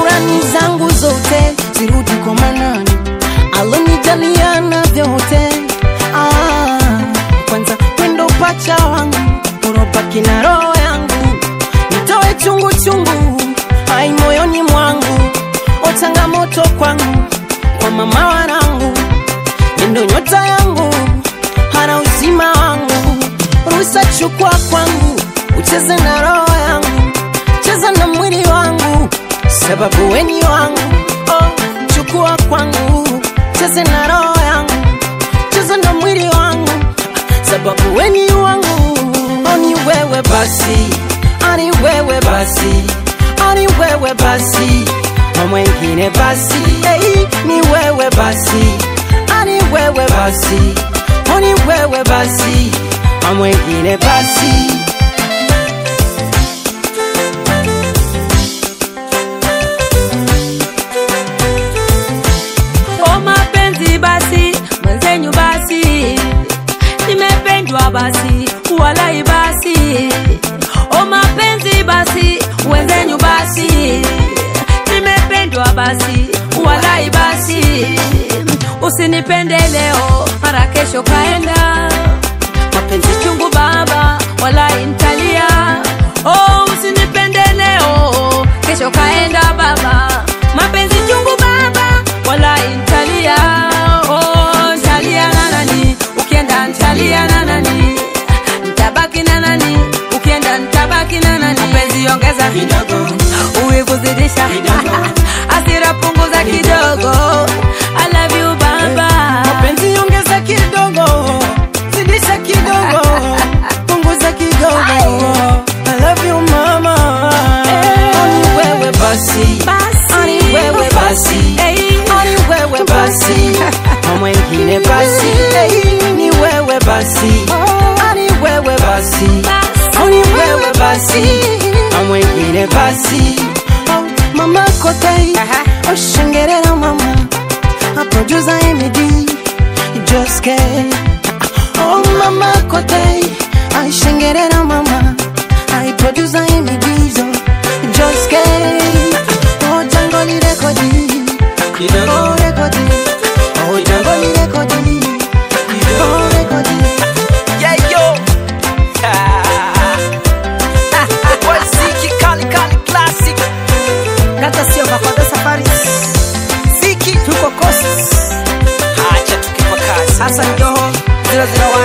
Shukurani zangu zote zirudi kwa Manani alonijaliana vyote. Ah, kwanza wendo pacha wangu urobaki na roho yangu, nitoe chungu chungu hai moyoni mwangu, o changamoto kwangu kwa mama wanangu, endo nyota yangu hana uzima wangu, ruhusa chukua kwangu, ucheze na roho yangu, cheza na mwili wangu, sababu weni wangu. Oh, chukua kwangu, cheze na roho yangu, cheza na mwili wangu, sababu weni wangu. Oh, ni wewe basi, ani wewe basi, ani wewe basi, na mwengine basi, hey, ni wewe basi, ani wewe basi, oh, ni wewe basi, na mwengine basi. O mapenzi basi, mwenzenyu basi, nimependwa basi, walai basi. O mapenzi basi, mwenzenyu basi, nimependwa basi, walai basi. Usinipende leo, mara kesho kaenda. Mapenzi chungu baba, walai ntalia. Oh, usinipende leo, kesho kaenda baba. Mapenzi chungu baba, walai ntalia. Oh, ntalia na nani? Ukienda ntalia na nani? Ntabaki na nani? Ukienda ntabaki na nani? Mapenzi ongeza kidogo, uwivu zidisha hasira punguza kidogo. I love you baba. mapenzi ongeza kidogo, zidisha kidogo, punguza kidogo. I love you mama. Ani wewe basi, Basi. ani wewe basi, Hey. ani wewe basi, na mwengine basi, hey, ni wewe basi, ani wewe basi, ani wewe basi, na mwengine basi. Oh, Mama kote, Aha. oshengerera mama producer Emedy just get oh mama kote I shengerera mama I producer Emedy so just get oh jangoli rekodi oh rekodi oh jangoli rekodi oh rekodi Yeah, yo. Waziki kali kali classic. kata sio makosa safari Ziki tuko coast hacha tukipa kazi. Hassan Joho 001